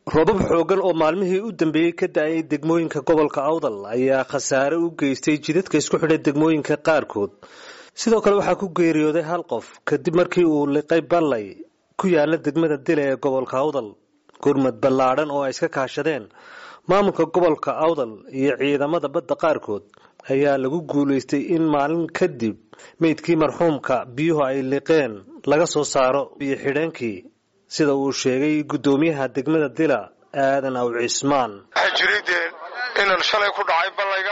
roobab xooggan oo maalmihii u dambeeyey ka da-ay degmooyinka gobolka awdal ayaa khasaare u geystay jidadka isku xidhay degmooyinka qaarkood sidoo kale waxaa ku geeriyooday hal qof kadib markii uu liqay ballay ku yaala degmada dile ee gobolka awdal gurmad ballaadhan oo ay iska kaashadeen maamulka gobolka awdal iyo ciidamada badda qaarkood ayaa lagu guulaystay in maalin kadib meydkii marxuumka biyuhu ay liqeen laga soo saaro iyo xidheenkii sida uu sheegay guddoomiyaha degmada dila aadan aw cismaan waxaa jiray dee inan shalay ku dhacay ballayga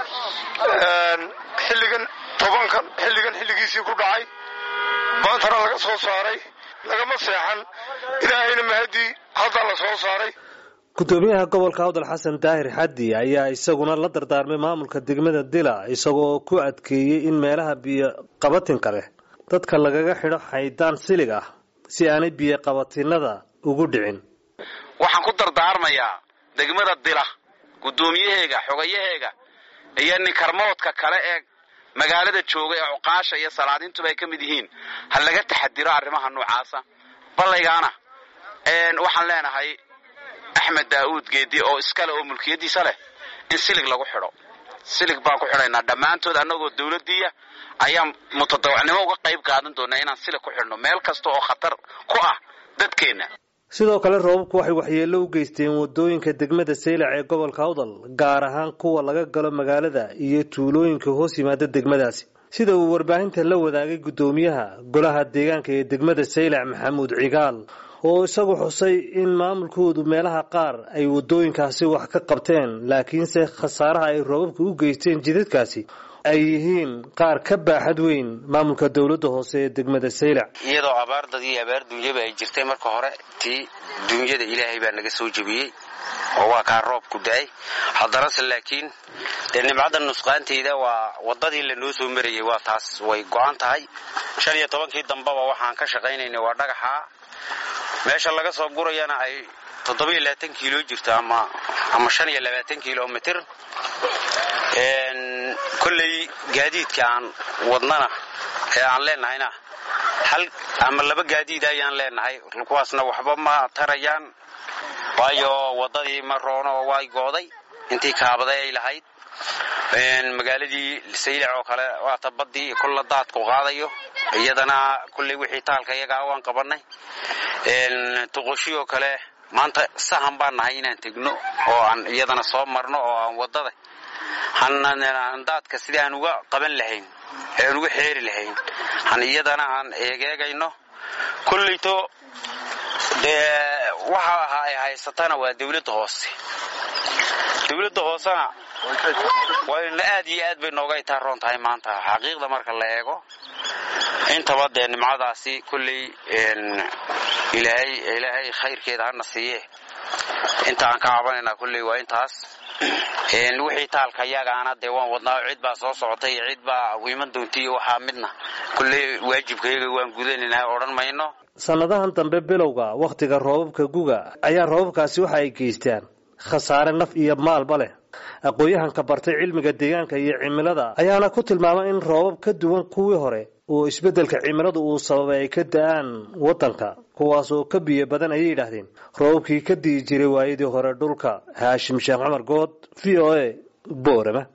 xilligan tobankan xilligan xilligiisii ku dhacay maantana laga soo saaray lagama seexan ilaahayna mahadii haddaa la soo saaray guddoomiyaha gobolka awdal xasan daahir xaddi ayaa isaguna la dardaarmay maamulka degmada dila isagoo ku adkeeyey in meelaha biyo qabatinka leh dadka lagaga xidho xaydaan silig ah si aanay biyo qabatinada ugu dhicin waxaan ku dardaarmayaa degmada dila guddoomiyaheega xogayaheega iyo ninkarmoodka kale ee magaalada jooga ee cuqaasha iyo salaadiintuba ay ka mid yihiin ha laga taxadiro arrimaha noocaasa ballaygaana waxaan leenahay axmed daa'uud geedi oo iskale oo mulkiyadiisa leh in silig lagu xidho silig baan ku xidhaynaa dhammaantood annagoo dawladdiiya ayaan mutadawacnimo uga qayb qaadan doonaa inaan silig ku xidhno meel kasta oo khatar ku ah dadkeenna sidoo kale roobabku waxay waxyeello u geysteen wadooyinka degmada saylac ee gobolka awdal gaar ahaan kuwa laga galo magaalada iyo tuulooyinka hoos yimaada degmadaasi sida uu warbaahinta la wadaagay guddoomiyaha golaha deegaanka ee degmada saylac maxamuud cigaal oo isagu xusay in maamulkoodu meelaha qaar ay wadooyinkaasi wax ka qabteen laakiinse khasaaraha ay roobabka u geysteen jidadkaasi ay yihiin qaar ka baaxad weyn maamulka dowladda hoose ee degmada saylac iyadoo abaar dad iyo abaar duunyaba ay jirtay marka hore tii duunyada ilaahay baa naga soo jebiyey oo waa kaa roobku da-ay haddanase laakiin dee nimcadda nusqaanteeda waa waddadii lanoo soo marayay waa taas way go-an tahay shan iyo tobankii dambeba waxaan ka shaqaynaynay waa dhagaxa meesha laga soo gurayana ay toddobiyo labaatan kiilo jirto ama ama shan iyo labaatan kilomitr kolley gaadiidka aan wadnana ee aan leenahayna hal ama laba gaadiid ayaan leenahay kuwaasna waxba ma tarayaan waayo waddadii ma roono oo way gooday intii kaabaday ay lahayd magaaladii saylac oo kale waata baddii kulla daadku qaadayo iyadana kulley wixii taalka iyagaa waan qabannay tuqoshi oo kale maanta sahan baan nahay inaan tegno oo aan iyadana soo marno oo aan waddada daadka sidii aan uga qaban lahayn ee aan uga xeeri lahayn han iyadana aan eegeegayno kolleyto dee waxa ahaa ay haysatana waa dawladda hoose dawladda hoosena wayna aad iyo aad bay nooga itaaroon tahay maanta xaqiiqda marka la eego intaba dee nimcadaasi kolley ilaahay ilaahay khayrkeeda hana siiye inta aan ka cabanaynaa kolley waa intaas wixii taalka yagaana dee waan wadnaa cid baa soo socotay iyo cid baa iman doontiiyo waxaa midna kolley waajibkayaga waan gudanaynaa odhan mayno sannadahan dambe bilowga wakhtiga roobabka guga ayaa roobabkaasi waxa ay geystaan khasaare naf iyo maalba leh aqoon-yahanka bartay cilmiga deegaanka iyo cimilada ayaana ku tilmaamay in roobab ka duwan kuwii hore oo isbeddelka cimiladu uu sababay ay ka da-aan waddanka kuwaas oo ka biyo badan ayay yidhaahdeen roobabkii ka di'i jiray waayadii hore dhulka haashim sheekh cumar good v o a boorama